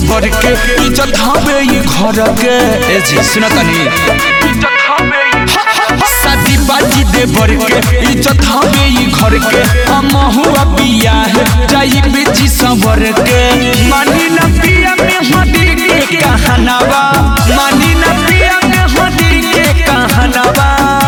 देवर के इज्जत हवे ये घर के ए जी सुना तनी शादी बाजी देवर के इज्जत हवे ये घर के हम हुआ पिया है जाई बेची संवर के मानी न पिया में हदी के कहनावा मानी न पिया में हदी के कहनावा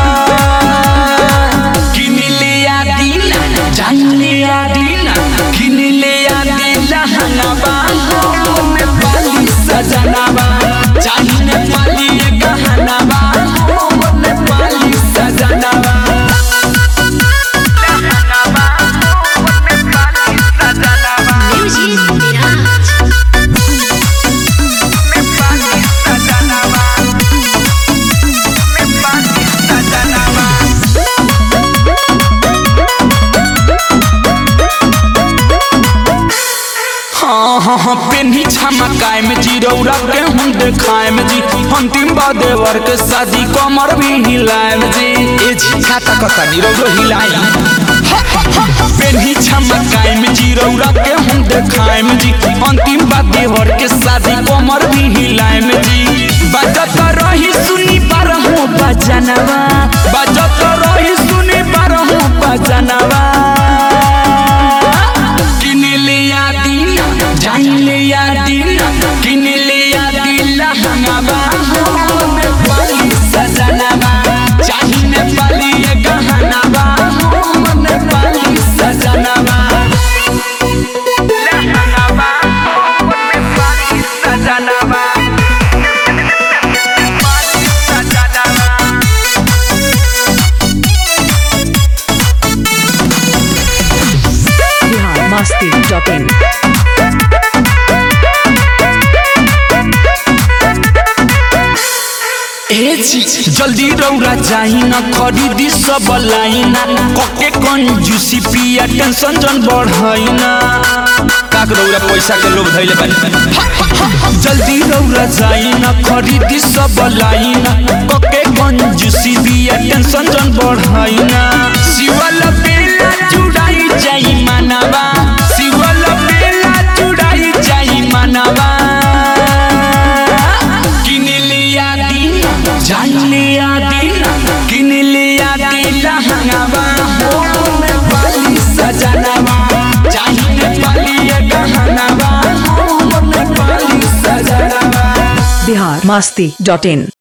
किन लिया दीना जान लिया दीना किन लिया दीना हनावा में पाली सजनावा चाहिए पाली गहनावा में पाली सजनावा Music Mirage. हाँ हाँ हाँ पेन्ही छमकाए में जी रौरा के हम देखाए में जी अंतिम बादेवर के शादी कमर भी हिलाए में जी ए जी खाता कता नी रौरो हिलाई पेन्ही छमकाए में जी रौरा के हम देखाए में जी अंतिम बादेवर के शादी कमर भी हिलाए में जी बजत रही सुनी बारहो बजनवा बजत रही सुनी बारहो बजनवा किन लिया दीना जान लिया दीना किन लिया दिला हंगामा में पाली सजनावा चाहिए पाली ये गहनावा में पाली सजनावा लहंगावा में पाली सजनावा पाली सजनावा बिहार मस्ती डॉट इन ए जी जल्दी रौरा जाई ना खरीदी सब लाइना कके कंजूसी पिया टेंशन जन बढ़ाई ना काक रौरा पैसा के लोग धैले बानी जल्दी रौरा जाई ना खरीदी सब लाइना कके कंजूसी पिया टेंशन जन बढ़ाई ना शिवल बेला जुड़ाई जाई मानवा शिवल बेला जुड़ाई जाई मानवा किन लिया दीना जान लिया दीना किन लिया दीना हंगावा हो में पाली सजनावा चाहिए पाली ये गहनावा हो में पाली सजनावा बिहार मस्ती डॉट इन